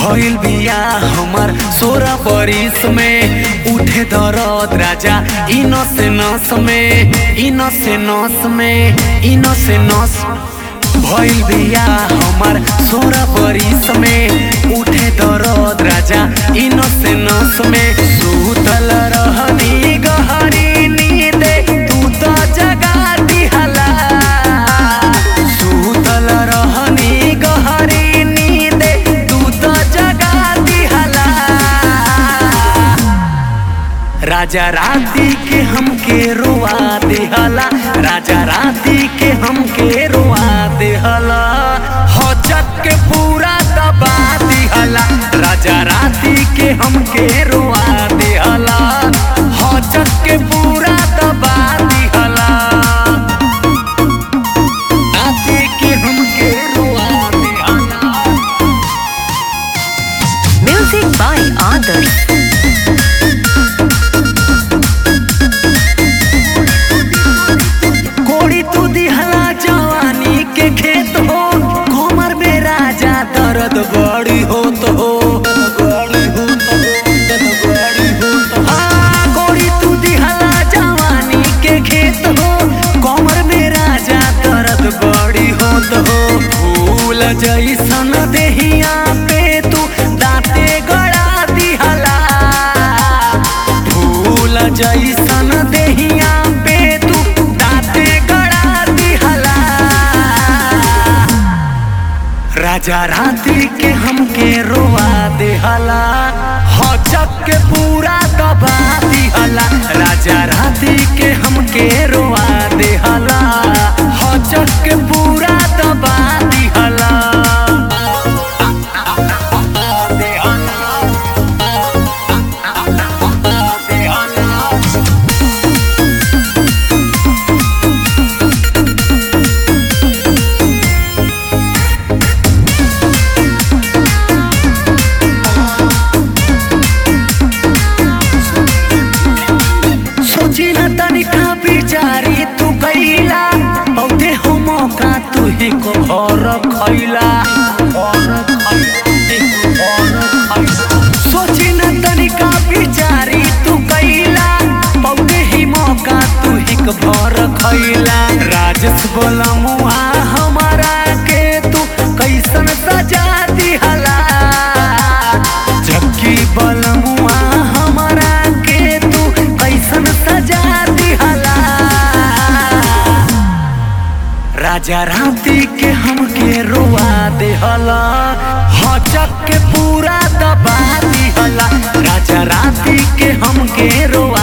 भइल बिया हमर सोरा बरिस में उठे दरद राजा इनो से नस में इनो से नस में इनो से नस भइल बिया हमर सोरा बरिस में उठे दरद राजा इनो से नस में सुतल रहनी गहरी नींदे तू तो जगा दिहला सुतल रहनी गहरी नींदे तू तो जगा दिहला राजा राती के हमके रोआ देहला राजा राती के हमके रोआ देहला हचक के पूरा दबा दिहला राजा राती के हमके रोआ देहला हचक के पूरा दबा दिहला राती के हमके रोआ देहला Music by Adarsh. कोड़ी तू दिहला जवानी के खेत हो घुमर में राजा दर्द बड़ी होत हो हाँ, कोड़ी तू दिहला जवानी के खेत हो कमर में राजा दर्द बड़ी होत हो फूल जैसन देहिया पे तू दांते गड़ा दिहला फूल जैसन देहिया पे तू दांते गड़ा दिहला राजा रात्रि के हमके रोआ देहला हचक के पूरा दबा दिहला राजा रात्रि के हमके रोआ देहला हचक के पूरा दबा दिहला सोची न तनिका बिचारी तू कैला बहुते हो मौका तू ही को भर खैला सोची न तनिका बिचारी तू कैला बहुते ही मौका तू ही को भर खैला राजस बोला मुआ हमारा के तू कैसन सजा दिहला जबकि बलमुआ हमारा के तू कैसन सजा दिहला राजा राती के हमके रोआ देहला हचक के पूरा दबा दिहला राजा राती के हमके रोआ